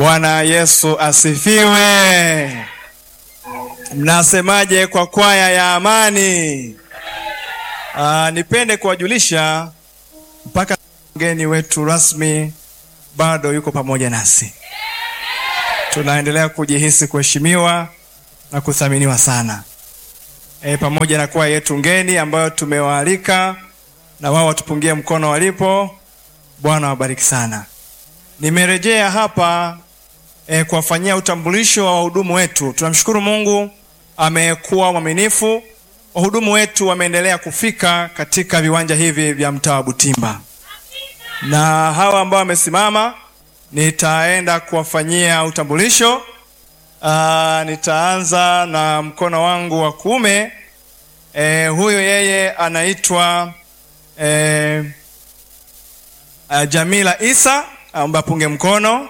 Bwana Yesu asifiwe. Mnasemaje kwa kwaya ya amani? Aa, nipende kuwajulisha mpaka mgeni wetu rasmi bado yuko pamoja nasi. Tunaendelea kujihisi kuheshimiwa na kuthaminiwa sana e, pamoja na kwaya yetu ngeni ambayo tumewaalika na wao watupungie mkono walipo. Bwana wabariki sana. Nimerejea hapa e, kuwafanyia utambulisho wa wahudumu wetu. Tunamshukuru Mungu amekuwa mwaminifu. Wahudumu wetu wameendelea kufika katika viwanja hivi vya mtaa wa Butimba, na hawa ambao wamesimama nitaenda kuwafanyia utambulisho. Aa, nitaanza na mkono wangu wa kuume. E, huyu yeye anaitwa e, Uh, Jamila Isa aomba apunge mkono.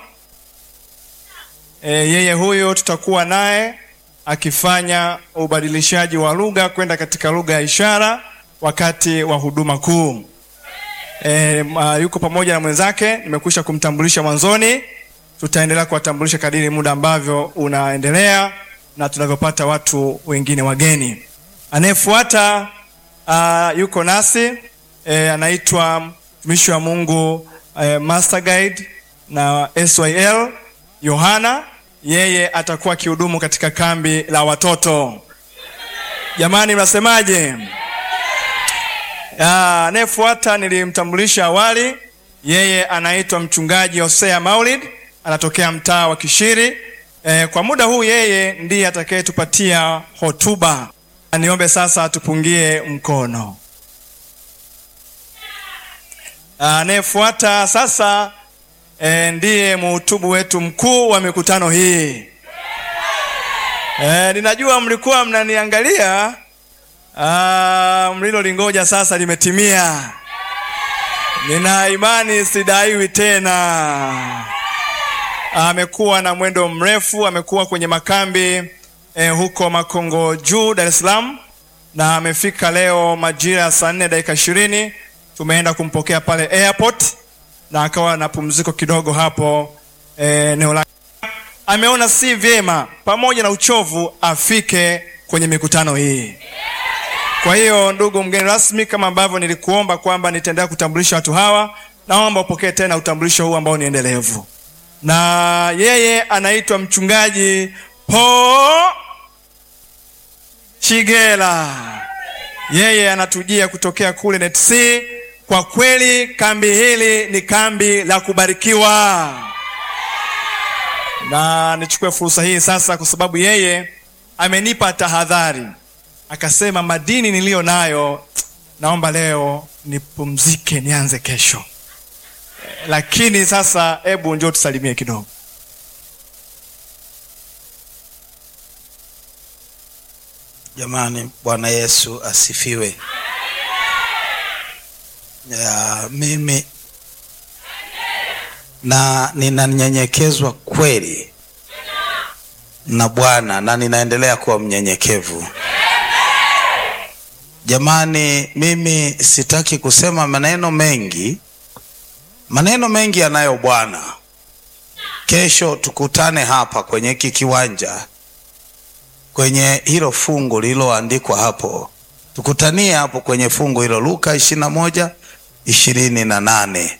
E, yeye huyo tutakuwa naye akifanya ubadilishaji wa lugha kwenda katika lugha ya ishara wakati wa huduma kuu. E, uh, yuko pamoja na mwenzake, nimekwisha kumtambulisha mwanzoni. Tutaendelea kuwatambulisha kadiri muda ambavyo unaendelea na tunavyopata watu wengine wageni. Anayefuata uh, yuko nasi e, anaitwa mtumishi wa Mungu eh, Master Guide na SYL Yohana, yeye atakuwa akihudumu katika kambi la watoto. Jamani, mnasemaje? Anayefuata nilimtambulisha awali, yeye anaitwa mchungaji Hosea Maulid, anatokea mtaa wa Kishiri. Eh, kwa muda huu yeye ndiye atakayetupatia hotuba. Niombe sasa tupungie mkono. Anayefuata sasa e, ndiye mhutubu wetu mkuu wa mikutano hii. E, ninajua mlikuwa mnaniangalia, mlilolingoja sasa limetimia. Nina imani sidaiwi tena. Amekuwa na mwendo mrefu, amekuwa kwenye makambi e, huko Makongo Juu, Dar es Salaam, na amefika leo majira ya saa nne dakika ishirini tumeenda kumpokea pale airport na akawa na pumziko kidogo hapo eneo la. Ameona si vyema pamoja na uchovu afike kwenye mikutano hii. Kwa hiyo, ndugu mgeni rasmi, kama ambavyo nilikuomba kwamba nitaendelea kutambulisha watu hawa, naomba upokee tena utambulisho huu ambao ni endelevu, na yeye anaitwa mchungaji Po Chigela. Yeye anatujia kutokea kule NETC. Kwa kweli kambi hili ni kambi la kubarikiwa, na nichukue fursa hii sasa, kwa sababu yeye amenipa tahadhari, akasema madini niliyo nayo, naomba leo nipumzike, nianze kesho. Lakini sasa, hebu njoo tusalimie kidogo. Jamani, Bwana Yesu asifiwe. Ya, mimi na ninanyenyekezwa kweli na Bwana na ninaendelea kuwa mnyenyekevu. Jamani, mimi sitaki kusema maneno mengi, maneno mengi anayo Bwana. Kesho tukutane hapa kwenye hiki kiwanja, kwenye hilo fungu lililoandikwa hapo, tukutanie hapo kwenye fungu hilo Luka ishirini na moja ishirini na nane.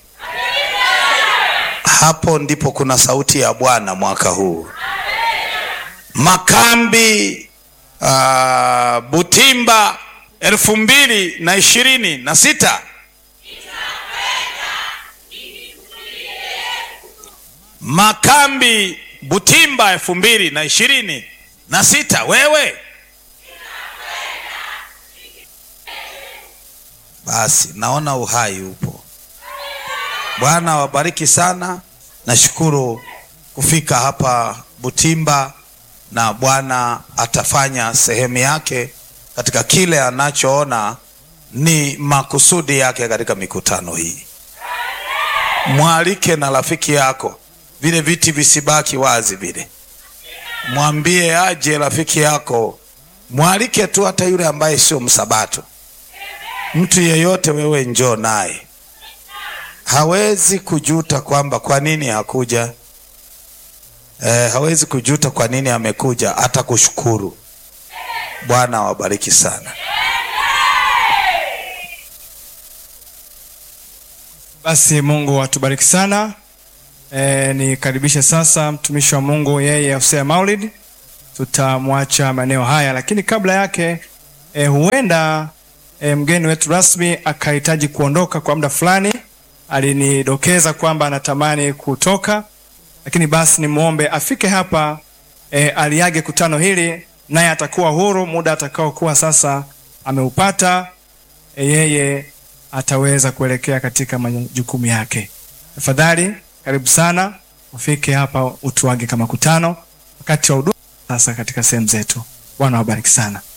Hapo ndipo kuna sauti ya Bwana mwaka huu. Makambi uh, Butimba elfu mbili na ishirini na sita Makambi Butimba elfu mbili na ishirini na sita wewe Basi naona uhai upo. Bwana wabariki sana. Nashukuru kufika hapa Butimba, na Bwana atafanya sehemu yake katika kile anachoona ni makusudi yake katika mikutano hii. Mwalike na rafiki yako, vile viti visibaki wazi vile, mwambie aje rafiki yako, mwalike tu, hata yule ambaye sio msabato mtu yeyote, wewe njoo naye, hawezi kujuta kwamba kwa nini hakuja. eh, hawezi kujuta kwa nini amekuja, hata kushukuru. Bwana awabariki sana. Basi Mungu atubariki sana. E, nikaribishe sasa mtumishi wa Mungu yeye Hosea Maulid, tutamwacha maeneo haya, lakini kabla yake e, huenda e, mgeni wetu rasmi akahitaji kuondoka kwa muda fulani. Alinidokeza kwamba anatamani kutoka, lakini basi nimwombe afike hapa e, aliage kutano hili, naye atakuwa huru muda atakaokuwa sasa ameupata e, yeye ataweza kuelekea katika majukumu yake. Tafadhali karibu sana, ufike hapa utuage kama kutano wakati wa huduma sasa katika sehemu zetu. Bwana wabariki sana.